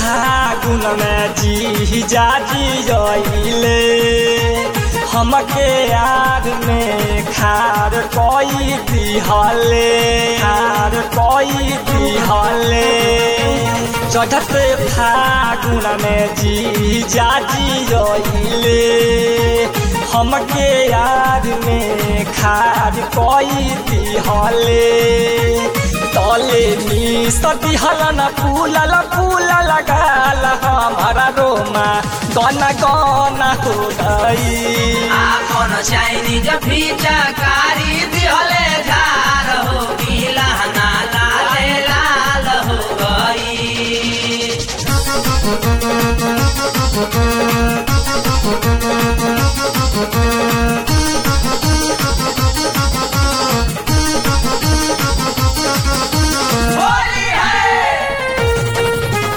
फागुन में जी जाजी जइले हमके याद में खार कोई दिहले खार कोई दिहले चढ़त फागुन में जी जाजी जइले हमके याद में खार कोई दिहले तले नी सती हलन फूलल फूल लगाल हमारा रोमा गना गना हो गई आपन चाइनीज फिचकारी दिहले झार हो गीला नाला ले लाल हो गई होली है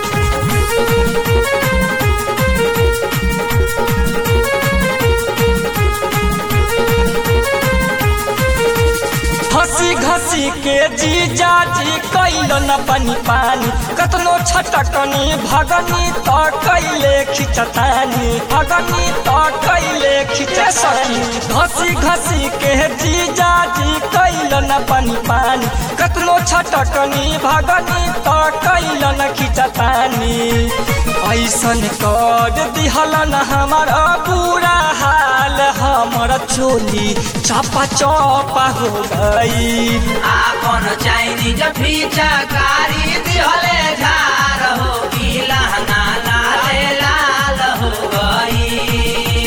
हंसी घसी के जी जाजी कैलन पानी पानी कतनो छटकनी भगनी तो कैले खिचतानी भगनी तो कैले खिचे सकी घसी घसी के जी जाजी कैलन पानी पानी कतनो छटकनी भगनी तो कैलन खिचतानी ऐसन कर दिहलन हमारा बुरा हाल हमर चोली चापा चापा हो गई आपन चाइनीज फिचकारी दिहले झार हो गीला नाला ले लाल हो गई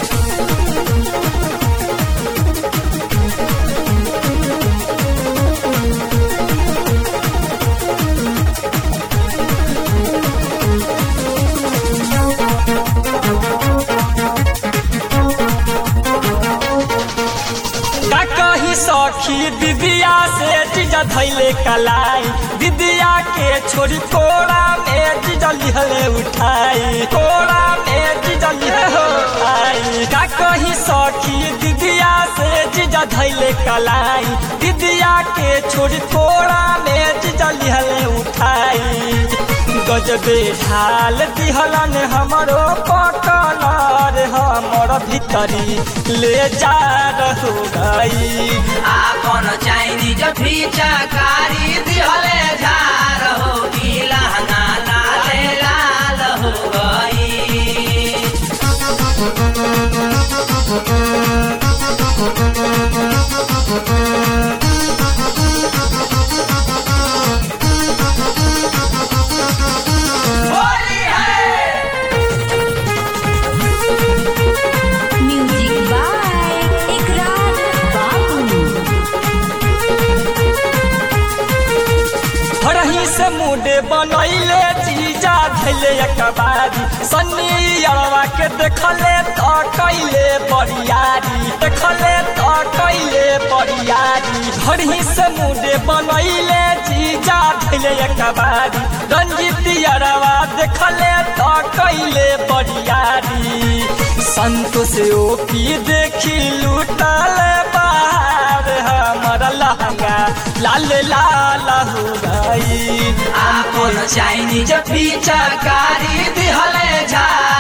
का कही सखी दिदिया से जीजा धैले कलाई दिदिया के छोड़ी कोड़ा में जीजा लिहले उठाई कोड़ा में जीजा लिहले उठाई का कही सखी दिदिया से जीजा धैले कलाई दिदिया के छोड़ी कोड़ा में जीजा लिहले उठाई गजबे ढाल दिहलन हमरो पटनार हमर भीतरी ले जा रहो गई आपन चाइनीज फिचकारी दिहले झार हो गीला नाला ले लाल हो गई होली है म्यूजिक बाय इकरार बाबू हरही से मुडे बनैले जीजा धैले एकबारी सन्नी अरवा के देखले त कैले बरियारी देखले त कैले बरियारी हरही से मुडे बनैले जीजा धैले एकबारी रंजीत अरवा देखले त कैले बरियारी संतोष ओपी देखी लुटल बाहर हमर लहंगा लाल लाल हो गई आपन चाइनीज फिचकारी दिहले झार